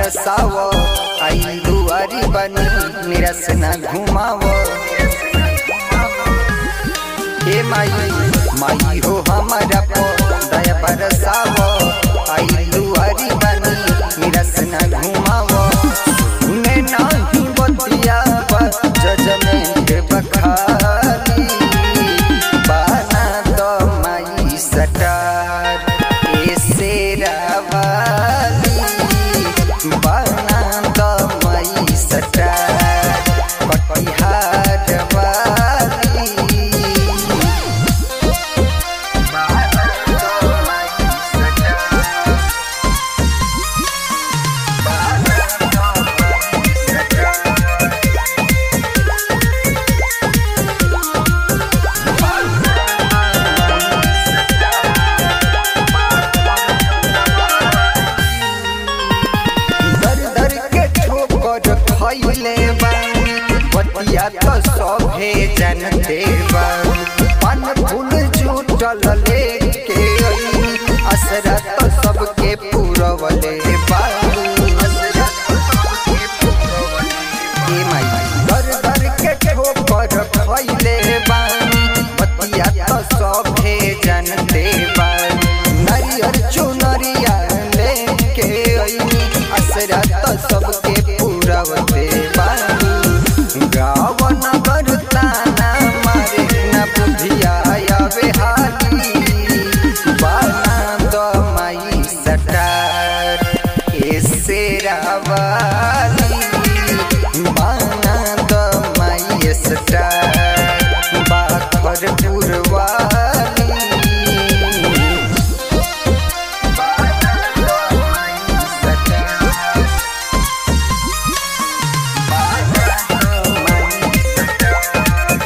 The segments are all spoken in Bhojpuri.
बरसाव आई दुआरी बनी निरस न घुमाव हे माई माई हो हमारा पो दया बरसाव आई दुआरी बनी निरस न घुमाव सुने नाही बतिया जजमेंट बखाली बाना दो माई सटार ए शेरावाली बाना दो माई सटार कटिहार वाली बाना दो माई सटार बाना दो माई सटार दर दर के ठोकर खैले बानी बतिया तो सभे जानते बानी पान फूल जुटल लेके अइनी असरा तो सबके पूरवले बानी असरा तो सबके पूरवले ए माई दर दर के ठोकर खैले बानी बतिया तो सभे जानते बानी नरियर चुनरिया लेके अइनी असरा तो सबके पूरवते बानी गावन करताना मारे न बुधिया आवे हाली बाना दो माई सटार ए शेरावाली बाना दो माई सटार बाखर पुरवाली बाना दो माई सटार बाना दो माई सटार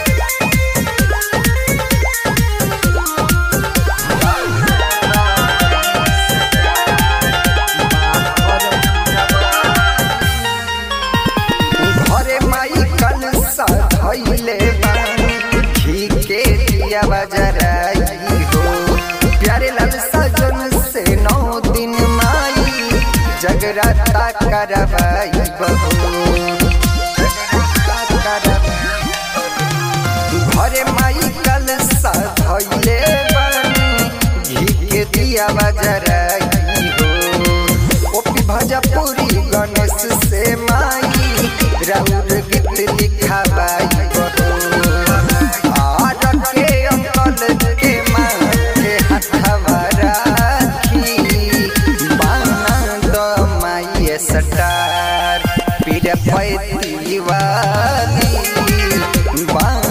घरे माई कल सधैले बानी घी के दिया बजराई हो प्यारे लाल सजन से नौ दिन माई जगराता करवाई बहू घरे माई कल सधैले बानी घी के दिया बजराई हो ओपी भजपुरी गणेश से माई राउर गीत लिखाबाई बहो आर के अंकल के माथे हथवा राखी बाना द माई सटार पीर पैती वाली बाना